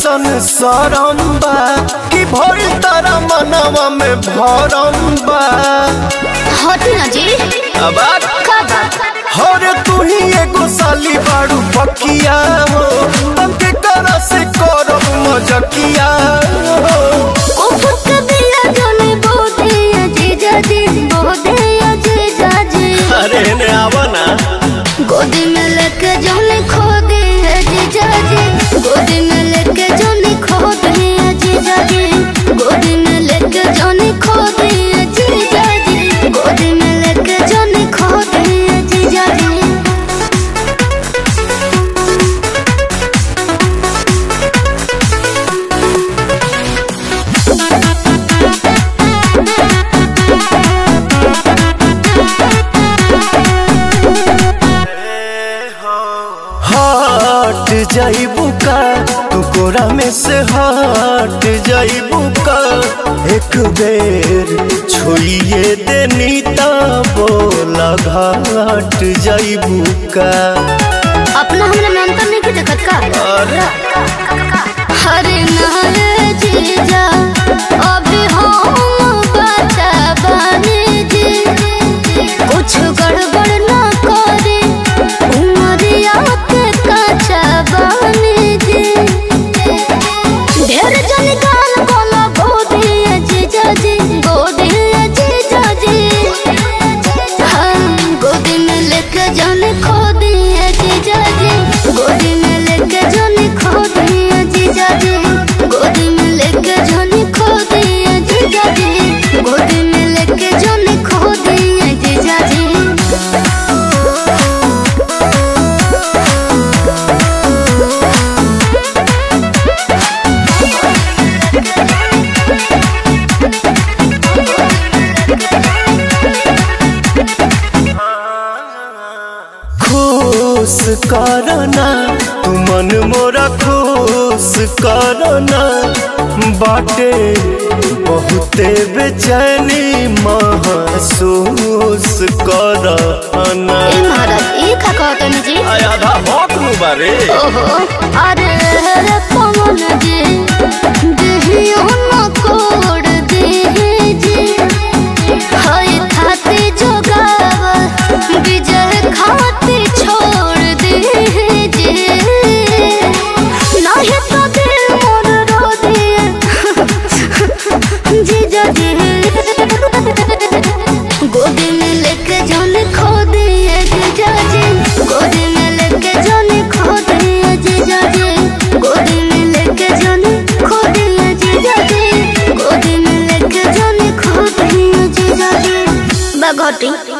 कैसन सरम बा कि भइल तारा मनवा में भरम बा हटी ना जी अब का बात हर तू ही एगो साली बाड़ू पकिया हो तंके करा से करब मजकिया हो उफक दिया जोने बोदे अजीजा जी बोदे अजीजा जी अरे ने आवा ना गोदी में लेके जोने खो दे अजीजा जी गोदी में लेके जोने खो दे अजीजा जी गोदी में लेके जोने खो दे अजीजा जी गोदी में लेके जोने खो दे अजीजा जी हट जाइबू का तू कोरा में से हट जाइबू का एक बेर छोड़िए देनी ता बोला घाट जाइबू का अपना हमरा में अंतर नहीं के देखत का अरे हरे नारे जीजा अभी हम बचा बने जी कुछ गड़बड़ ना करे उमरिया के कचा बने जी ढेर जन गाल बोला गोदी जीजा जी गोदी जीजा जी हम गोदी में लेके जाने खो दिए जीजा जी गोदी में लेके जाने खो दिए जीजा जी गोदी में लेके जाने खो दिए जीजा जी गोदी में लेके जाने खो दिए जीजा जी खुश करना तू मन मोरा खुश करना बाटे बहुते बेचैनी महसूस करना ए महाराज ई का कहतनी जी आधा भौक नु बारे ओहो अरे रे पवन जी देहियो न कोड देहि जी हई खाती जोगाव विजय खाती छोड़ देहि जी नहीं तो दिल मोर रो दिए जीजा जी गोदी में लेके जाने खो दिए जीजा जी गोदी में लेके जाने खो दिए जीजा जी गोदी में लेके जाने खो दिए जीजा जी गोदी में लेके जाने खो दिए जीजा जी बगोटी